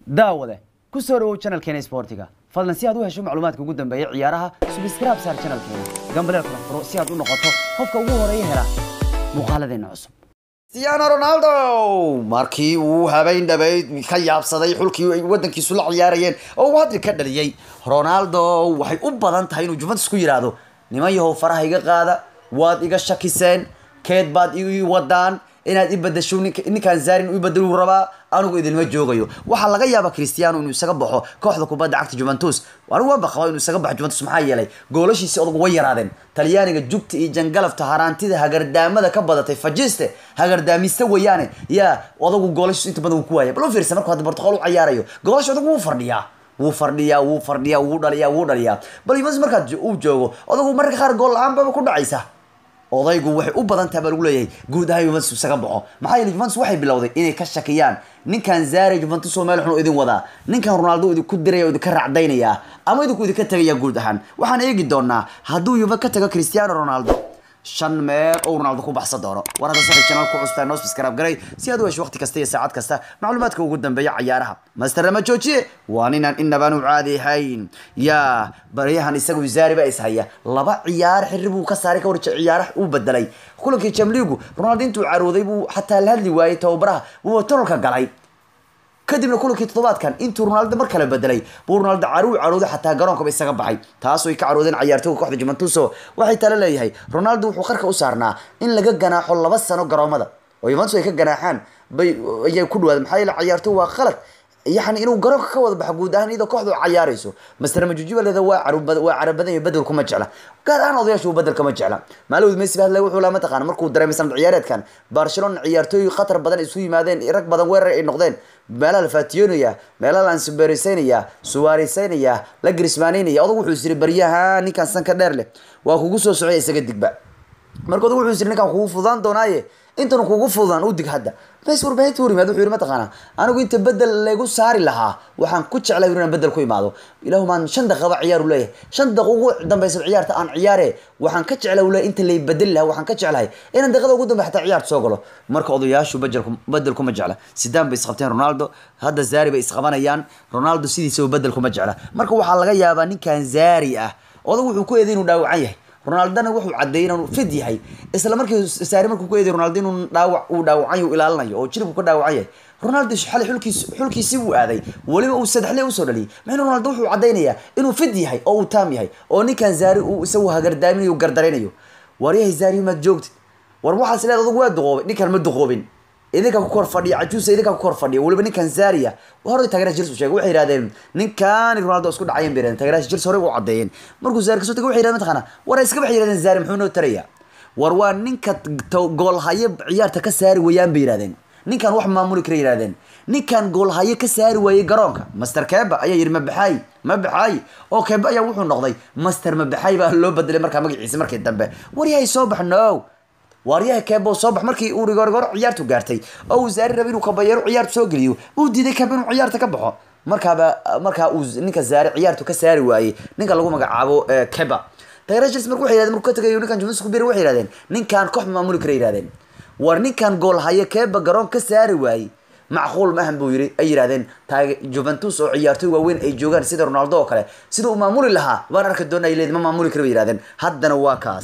daawade ku soo dhawow channelkeena sportiga fadlan si aad u hesho macluumaadka ugu dambeeya ciyaaraha subscribe saar channelkeena gambaleel kala furo si aad u noqoto qofka ugu horeeya hela muuqaaladeena cusub cristiano ronaldo markii uu habeen dhabeyd ka yaabsaday xulkii ay wadankiisu la ciyaarayeen oo uu hadri ka dhaliyey ronaldo waxay u badan tahay inuu juventus ku yidhaahdo niman yahow faraha iga qaada waad iga shakiseen keed baad ii wadaan inaad i badasho ninkaan zaarin u badaluu rabaa anigu idinma joogayo waxaa laga yaaba cristiano inuu isaga baxo kooxda kubadda cagta juventus anigu waanba qabaa inuu isaga baxo juventus maxaa yeelay goolashiisi odagu way yaraadeen talyaaniga jugta iyo jangalafta haraantida hagardaamada ka badatay fajiste hagardaamiste weeyaane yaa odagu goolashiisu inta badan uu ku waaya bal u fiirsa markuu hadda portugal u cayaarayo goolasha odagu wuu fadhiyaa wuu fadhiyaa wuu fadhiyaa wuu dhaliyaa wuu dhaliyaa bal juventus markaad uu joogo odagu mararka qaar gool la-aan baba ku dhacaysa odaygu waxay u badan tahay baa lagu leeyahay guud ahaan juventus isaga baxo maxaa yeele juventus waxay bilowday inay ka shakiyaan ninkan zare juventus oo meel xun idin wadaa ninkan ronaldo idinku diraya oo idinka racdaynaya ama idinku idinka tegaya guud ahaan waxaan eegi doonaa hadduu yuve ka tago cristiano ronaldo shan meel oo ronaldo ku baxsan doono war hadda saxi channel ku custaa noo subscribe garay si aad u hesho waqti kasta iyo saacad kasta macluumaadka ugu dambeeya cayaaraha master lama joojiye waa ninaan inabaanu caadi ahayn yaa baryahan isagu zaari baa ishaya laba ciyaar xirri buu ka saaray ka war ciyaaraha uu bedelay kulankii jamligu ronaldo intuu carooday buu xataa la hadli waayey tababaraha buu tonolka galay kadibna kulankii toddobaadkan intuu ronaldo mar kale bedelay buu ronaldo caruu carooday xataa garoonkaba isaga baxay taas ay ka caroodeen cayaartooga kooxda juventuso waxay tala leeyahay ronaldo wuxuu qarka u saarnaa in laga ganaaxo laba sano garoomada oo juventus ay ka ganaaxaan bay ayay ku dhawaada maxaa yeele cayaartooy waa qalad yani inuu garoonka ka wada baxo guud ahaan iyadoo kooxdu cayaarayso master majujiba leeda waa waa carabadan iyo bedel kuma jecla gaar ahaan odayaashu bedel kama jecla maalowd messi ba hadlay wuxuu laa mataqaana markuu dareemay sanad ciyaareedkan barcelona ciyaartooy khatar badan isu yimaadeen rag badan weerar ay noqdeen meelaha la faatiyoonaya meelaha la ansuberisaynaya suwaarisaynaya la grismaanaynaya odag wuxuu isiri baryaha ninkan sanka dheer leh waa kugu soo socday isaga digba marka odag wuxuu isiri ninkan kugu fudaan doonaaye intan kugu fududaan u dig hadda mes warbaahinta hor yimaad wuxuu yiri mataqaana anigu inta bedel lagu saari lahaa waxaan ku jeclay inaan bedel ku imaado ilaahu maan shan daqiiqaba ciyaar u leeyahay shan daqiiqo ugu dambaysa ciyaarta aan ciyaare waxaan ka jeclay u leeyahay inta lay bedeli lahaa waxaan ka jeclahay inaan daqiiqada ugu dambe xataa ciyaarta soo galo marka odayaashu bedelku bedel kuma jecla sidaan bay isqabteen ronaldo hadda zari bay isqabanayaan ronaldo sidiisaba bedel kuma jecla marka waxaa laga yaabaa ninkan zari ah odag wuxuu ku eeday inuu dhaawacan yahay ronaldona wuxuu cadeeyay inuu fid yahay isla markii saari markuu ku eeday ronaldo inuu dhaawac uu dhaawacan uu ilaalinayo oo jiribku ka dhaawacan yahay ronaldo xalay xulkiis xulkiisii uu aaday weliba uu saddexle usoo dhaliyay maxayna ronaldo wuxuu cadaynayaa inuu fid yahay oo uu taam yahay oo ninkan zaari uu isagu hagardaaminayo gardaraynayo waryahay zaari maad joogtid war waxaas leed adugu waa duqoobay ninkan ma duqoobin idinka ku kor fadhiya cajuusa idinka ku kor fadhiya weliba ninkan zaria hore taageeraha jirs sheegay waxay yidhahdeen ninkan ronaldo isku dhacayeen bay yidhahdeen taageeraha jirs hore u caddeeyeen markuu zari kasoo tagay waxay yidhahdeen mataqaana war iska waxay yidhahdeen zari muxuu noo taraya war waa ninka goolhaye ciyaarta ka saari weeyaan bay yidhahdeen ninkan wax maamuli kara yidhahdeen ninkan goolhaye ka saari waayey garoonka master keba ayaa yidhi mabaxaay mabaxaay oo keba ayaa wuxuu noqday master mabaxaay baa loo bedelay markaa magaciisa markii dambe waryahay soo bax no waaryaha keebo soo bax markii uu rigorgoro ciyaartu gaartay oo uu zaari rabay inuu kabayeero ciyaartu soo geliyo uu diiday keba inuu ciyaarta ka baxo markaaba markaa uu ninka zaari ciyaartu ka saari waayey ninka lagu magacaabo keba tayrashis marka waxay yidhahdeen markuu ka tagay ninkan juventus ku biiray waxay yidhahdeen ninkan koox maamuli kara yidhahdeen war ninkan gool haye keba garoon ka saari waayey macquul maahan buu yiri ay yidhahdeen taage juventus oo ciyaartooy waaweyn ay joogaan sida ronaldo oo kale sida uu maamuli lahaa baan arki doona ay leed ma maamuli kara bay yidhahdeen haddana waa kaas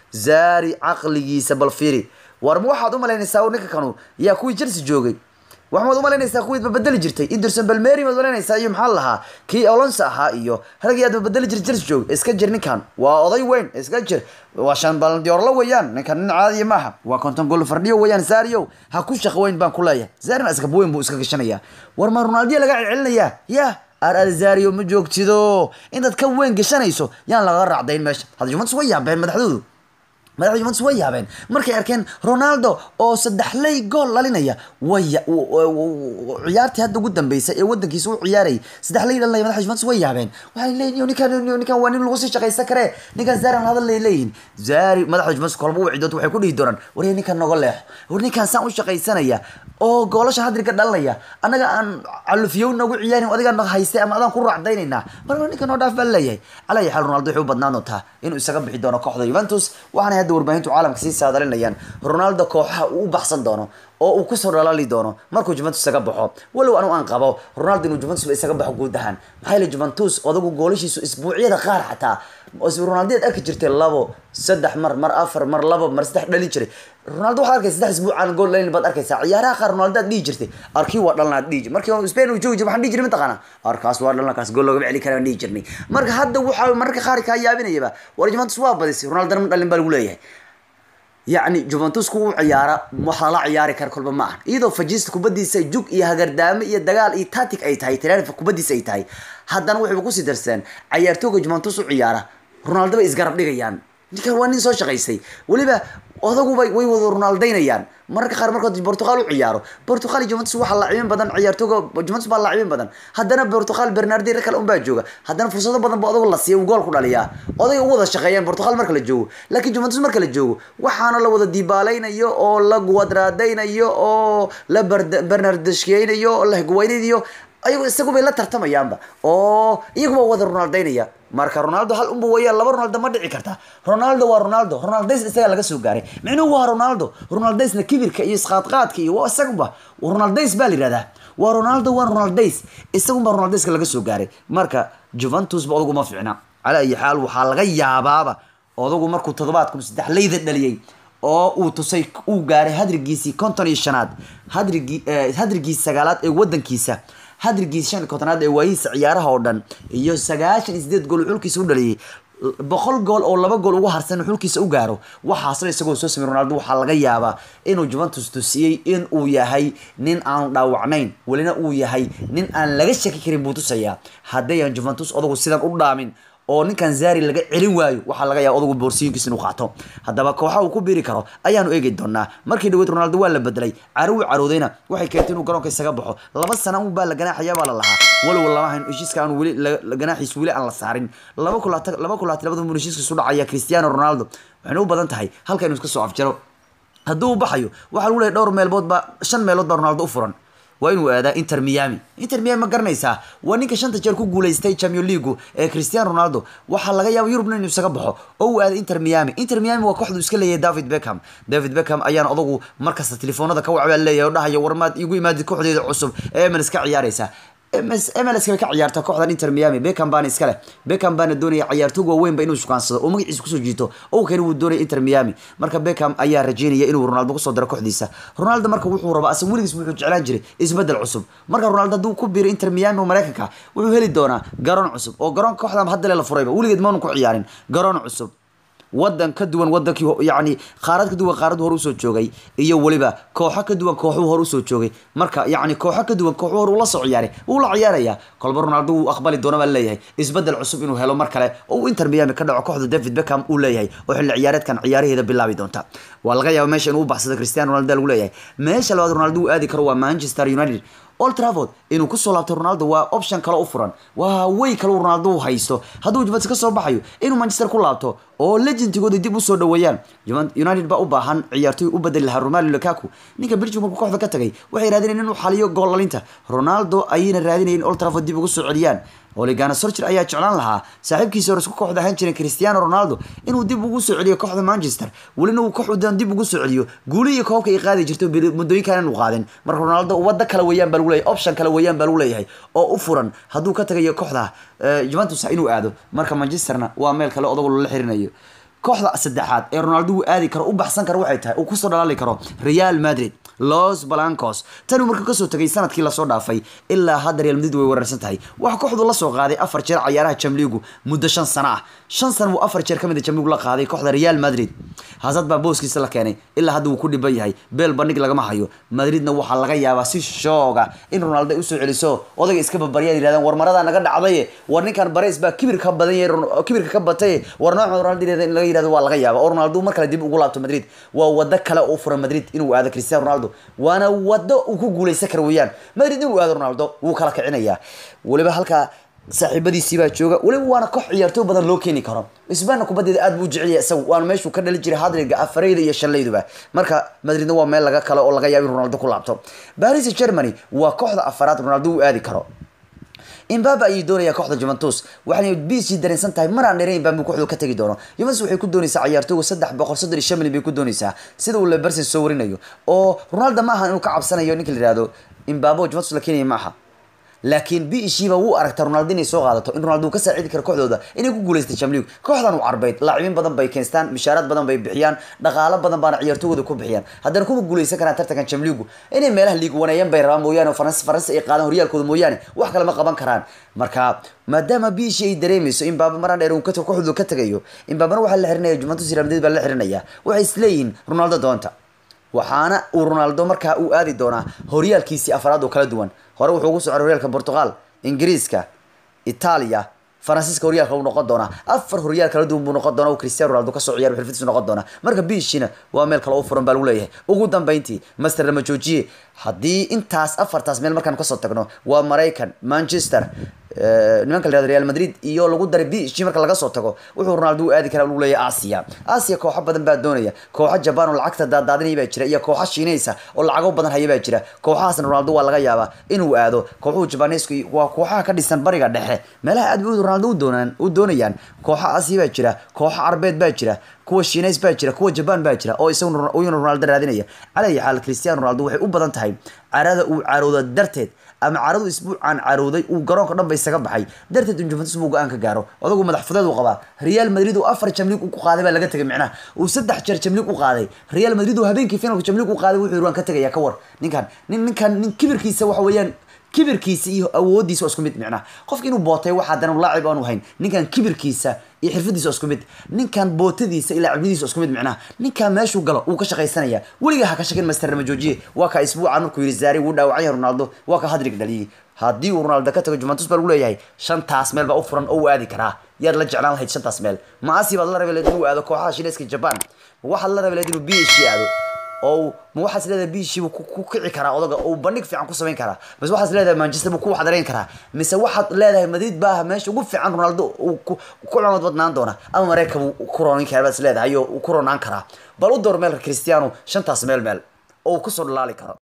zaari caqligiisa bal fiiri war ma waxaad umalaynaysaa ninka kanu yaa kuwii chelsea joogay waxaad umalaynaysaa kuwii babedeli jirtay inderson balmeri maad umalaynaysaa iyo maxaa lahaa kii alonso ahaa iyo ragii aad babedeli jirtay chelsea joog iska jir ninkan waa oday weyn iska jir waa shan baldiorlo weeyaan ninkan nin caadiya maaha waa konton gol fardhiyo weeyaan zario ha ku shaqo weyn baan ku leeyahay zarina iskab weyn buu iska gashanayaa war ma ronaldiya laga celcelinayaa ya ar zario ma joogtido intaad ka weyn gashanayso yaan laga raacdayn meesha hadda juventus way yaabeen madaxdoodu madaxda juventus way yaabeen markay arkeen ronaldo oo saddexley gool dhalinaya way ciyaartii hadda ugu dambeysay ee wadankiisa u ciyaarayay saddexley dhalinaya madaxda juventus way yaabeen waxay leeyihin ninkan ninkan waa nin lagu sii shaqaysan karee ninkan zaran hadal lay leeyihin zari madaxda juventus kolba u cidood waxay ku dhihi doonaan warya ninkan noga leexo war ninkan saan u shaqaysanaya oo goolasha hadriga dhalinaya annaga aan calufiyow nagu ciyaarin adigaa naga haystay ama adaan ku raacdaynaynaa marba ninkan noo dhaaf baa leeyahay calaa xaal ronaldo waxay u badnaan doontaa inuu isaga bixi doono kooxda juventus waxaana hadda warbaahintu caalamka sii saadalinayaan ronaldo kooxaha uu u baxsan doono oo uu kusoo dhalali doono markuu juventus isaga baxo walow anu aan qabo ronaldo inuu juventus ba isaga baxo guud ahaan maxaa yeele juventus odagu goolashiisu isbuucyada qaar xataa ronaldo aad arki jirtay labo saddex mar mar afar mar labo mar saddex dhalin jiray ronaldo waxaad arkaysa saddex isbuuc aan gool dhalin baad arkaysaa ciyaaraha qaar ronaldo aad dhihi jirtay arkii waa dhalna aad dhihi jirtay markii spain uu joogi jiray waxaan dhihi jiray mataqaana arkaas waa dhalna kaas gool loogama celi kara aan dhihi jirnay marka hadda waxaa mararka qaar kaa yaabinayaba war juventus waa badisay ronaldo ma dhalin baa lagu leeyahay yacni juventus ku u ciyaara waxaa la ciyaari kara kolba ma aha iyadoo fajista kubadiisa jug iyo hagardaamo iyo dagaal iyo tatic ay tahay tiraarifa kubadiisa ay tahay haddana waxayba kusii darseen cayaartooga juventus u ciyaara ronaldo bay isgarab dhigayaan ninkan waa nin soo shaqaystay weliba odaguba way wada ronaldaynayaan mararka qaar markood portugal u ciyaaro portugal iyo juventus waxaa laacibin badan ciyaartooga juventus baa laacibin badan haddana portugal bernardi kale unbaa jooga haddana fursado badan ba odagu la siiya uu gool ku dhaliyaa oday u wada shaqeeyaan portugal marka la joogo laakiin juventus marka la joogo waxaana la wada dibaalaynayo oo la guwadraadaynayo oo la bernardeshkeynayo oo la hegweynayo ayagu isagu bay la tartamayaanba oo iyaguba wada ronaldaynaya marka ronaldo hal unba weeyaan laba ronaldo ma dhici karta ronaldo waa ronaldo ronaldays isagaa laga soo gaaray micnuhu waa ronaldo ronaldaysna kibirka iyo isqaadqaadka iyo waa isaguba ronaldays baa la yihahdaa waa ronaldo waa ronaldays isagunba ronaldayska laga soo gaaray marka juventus ba odagu ma fiicna cala ayi xaal waxaa laga yaabaaba odagu markuu toddobaad kun saddex leyda dhaliyey oo uu tusay uu gaaray hadrigiisii konton iyo shanaad hadrigii hadrigiisi sagaalaad ee wadankiisa hadrigiis shan kontonaad ee waayihiisa ciyaaraha oo dhan iyo sagaashan iyo sideed gool uu xulkiisa u dhaliyay boqol gool oo laba gool ugu harsan uu xulkiisa u gaaro waxaasna isagoo soo samey ronaldo waxaa laga yaabaa inuu juventus tusiyey in uu yahay nin aan dhaawacnayn welina uu yahay nin aan laga shaki karin buu tusayaa haddayaan juventus odagu sidan u dhaamin oo ninkan zari laga celin waayo waxaa laga yaaba odagu boorsiyinkiisa inuu qaato haddaba kooxa uu ku biiri karo ayaanu eegi doonaa markii dhaweyd ronaldo waa la bedelay caro uu caroodayna waxay keentay inuu garoonka isaga baxo laba sana un baa la ganaaxaya baa la lahaa walow lama hayn heshiiska aan weli ganaaxiis weli aan la saarin laba kulaata laba kulaata labada mun heshiiskiisu dhacaya cristiano ronaldo waxayna u badan tahay halka inuu iska soo afjaro hadduu u baxayo waxaa lagu leeyahy dhowr meelbood baa shan meelood baa ronaldo u furan waa inuu aadaa inter miami inter miami ma garanaysaa waa ninka shanta jeer ku guuleystay champion leagu ee cristiano ronaldo waxaa laga yaaba yurubna inuu isaga baxo oo uu aada inter miami inter miami waa kooxdu iska leeyahay david beckham david beckham ayaan odagu markasta telefoonada ka wacbaa leeyahay oo dhahaya warmaad igu imaadid kooxdeeda cusub ee emels ka ciyaaraysa MLS bay ka ciyaarta kooxdan Inter Miami Beckham baan iska leh Beckham baan doonaya ciyaartoy waaweyn ba inuu shukaansado oo magaciisa kusoo jiito oo kale uu doonaya Inter Miami marka Beckham ayaa rajeynaya inuu Ronaldo kusoo daro kooxdiisa Ronaldo marka wuxuu rabaa asan weligiis wuxuu jeclaan jiray isbedel cusub marka Ronaldo hadduu ku biiro Inter Miami oo Mareykanka wuxuu heli doonaa garoon cusub oo garoon kooxdan hadda la furayba weligeed ma ku ciyaarin garoon cusub wadan ka duwan wadankii yani qaarad ka duwan qaarad hore usoo joogay iyo weliba kooxo ka duwan kooxuu hore usoo joogay marka yani kooxo ka duwan kooxuu hore ula soo ciyaaray wuu la ciyaaraya kolba ronaldo wuu aqbali doona baa leeyahay isbedel cusub inuu helo mar kale oo uu inter miami ka dhaco kooxda david beckham uu leeyahay oo xilli ciyaareedkan ciyaaraheeda bilaabi doonta waa laga yaaba meesha inuu u baxsado cristiano ronaldo lagu leeyahay meesha labaad ronaldo uu aadi karo waa manchester united old trafford inuu kusoo laabto ronaldo waa option kale u furan waa way kale uu ronaldo u haysto hadduu juventus ka soo baxayo inuu manchester ku laabto oo legendigooda dib usoo dhaweeyaan united baa u baahan ciyaartoy u bedeli lahaa romelu lukaku ninka belgium markuu kooxda ka tagay waxay raadinayeen inuu xaliyo gool dhalinta ronaldo ayayna raadinayeen old trafford dib ugu soo celiyaan oligana sorger ayaa jeclaan lahaa saaxiibkiisa hore isku kooxda ahaan jiray cristiano ronaldo inuu dib ugu soo celiyo kooxda manchester welina uu kooxdan dib ugu soo celiyo guuli iyo koobka ay qaadi jirto muddooyinkan aanu qaadin marka ronaldo waddo kale weeyaan baa lagu leeyahay option kale weeyaan baa lagu leeyahay oo u furan hadduu ka tagayo kooxda juventus inuu aado marka manchesterna waa meel kale odagu lala xirinayo kooxda saddexaad ee ronaldo uu aadi karo u baxsan karo waxay tahay uu kusoo dhalaali karo real madrid los blancos tanuu markuu kasoo tagay sanadkii lasoo dhaafay ilaa hadda real madrid way weerarsan tahay waxa kooxdu la soo qaaday afar jeer cayaaraha jamligu muddo shan sano ah shan sano buu afar jeer kamid a jamligu la qaaday kooxda real madrid hazard baa booskiisa la keenay ilaa hadda wuu ku dhiban yahay beel bandhig lagama hayo madridna waxaa laga yaabaa si shooga in ronaldo usoo celiso odayga iska babaryaan yirahdaan war marada naga dhacday war ninkan bareys baa kibir ka badan yahay kibirka ka batay war nooca ronaldo in laga yirahdo waa laga yaaba oo ronaldo mar kale dib ugu laabto madrid waa wado kale oo furan madrid inuu aado cristiano ronaldo waana wado uu ku guuleysan karo weeyaan madrid inuu aado ronaldo wuu kala kicinayaa weliba halkaa saaxiibadiisii baa jooga weliba waana koox ciyaartooy badan loo keeni karo isbaanna kubaddeeda aad buu jecel yahay isagu waana meeshuu ka dhali jiray hadriga afareyda iyo shallayduba marka madridna waa meel laga kale oo laga yaabo in ronaldo ku laabto baris germany waa kooxda afaraad ronaldo uu aadi karo imbabe ayay doonaya kooxda juventus waxayna bc dareensan tahay maraan dheere imbabe kooxdu ka tegi doono juventus waxay ku doonaysaa ciyaartooyga saddex boqol soddon iyo shan milyan bay ku doonaysaa sida uu leberson soo warinayo oo ronaldo ma aha inuu ka cabsanayo ninka la yihahdo imbabe oo juventus la keenaya ma aha laakiin b ishiiba wuu aragta ronaldo inay soo qaadato in ronaldo uu ka saacidi karo kooxdooda inay ku guuleystay champions league kooxdan u carbeyd laacibiin badan bay keenstaan mishaaraad badan bay bixiyaan dhaqaalo badan baana ciyaartooyda ku bixiyaan haddana kuma guuleysan karaan tartankan champions league inay meelaha liig waneeyaan bay rabaan mooyaane oo faransi faransi ay qaadaan horyaalkooda mooyaane wax kale ma qaban karaan marka maadaama b ishi ay dareemayso in baaba maraan dheer uu ka kooxdooda ka tagayo in baabana waxaa la xirinaya juventus real madrid baa la xirinaya waxay isleeyihiin ronaldo doonta waxaana uu ronaldo markaa uu aadi doonaa horyaalkiisii afraad oo kala duwan hore wuxuu ugu socday horyaalka portugal ingiriiska itaaliya faransiiska horyaalka uu noqon doonaa afar horyaal kala duwan buu noqon doonaa uu cristiano ronaldo kasoo ciyaar xirfadiisu noqon doonaa marka biishina waa meel kale u furan baa lagu leeyahay ugu dambeyntii master lama joojiye haddii intaas afartaas meel markaan kasoo tagno waa maraykan manchester nimanka la yihahdo real madrid iyo lagu daray bish marka laga soo tago wuxuu ronaldo u aadi karaa lagu leeyahay asia asia kooxo badan baa doonaya kooxo jaban oo lacagta daadaadinaya baa jira iyo kooxo shiinaysa oo lacago badan haya baa jira kooxahaasna ronaldo waa laga yaabaa inuu aado kooxuhu jabanesku waa kooxaha ka dhisan bariga dhexe meelaha aad bay ronaldo u doonaan u doonayaan kooxo asia baa jira kooxo carbeed baa jira kuwa shiinays baa jira kuwa jaban baa jira oo isaguna ronaldo raadinaya calaa xaal cristiano ronaldo waxay u badan tahay carada uu carooda darteed ama caradu isbuucaan carooday uu garoonka dhan ba isaga baxay darteed in juventus buu go-aan ka gaaro odagu madax fudeed uu qabaa real madrid uu afar jamlig ku qaaday baa laga tegay micnaha uu saddex jeer jamlig u qaaday real madrid uu habeenkii finalka jamlig u qaaday wuxuu yiri waan ka tegaya ka war ninkan nin ninkan nin kibirkiisa waxa weeyaan kibirkiisa iyo awoodiisa waa isku mid micnaha qofka inuu bootay waxa haddana laacib aanu hayn ninkan kibirkiisa iyo xirfadiisa waa isku mid ninkan bootadiisa iyo laacibnimadiisa waa isku mid micnaha ninkan meeshuu galo wuu ka shaqaysanaya weligaa ha ka shakin master lama joojiye waa ka isbuucan markuu yiri zaari wuu dhaawacan yahay ronaldo waa ka hadrig dhaliyey haddii uu ronaldo ka tago juventus baa lagu leeyahay shantaas meel baa u furan oo uu aadi karaa yaad la jeclaan lahayd shantaas meel ma asi baad la rabi lahayd inuu aado kooxaha shineeska jaban ma waxaad la rabi lahayd inuu b h aado oo ma waxaas leedahay biishii buu ku kici karaa odaga oo bandhig fiican ku samayn karaa mise waxaas leedahay manchester buu ku waxdarayn karaa mise waxaad leedahay madrid baa meesha ugu fiican ronaldo uu ku cunad badnaan doona ama mareyka buu ku ronin karaa baad is leedahay oo ku ronaan karaa bal u door meelka cristiano shantaas meel meel oo uu kusoo dhalaali karo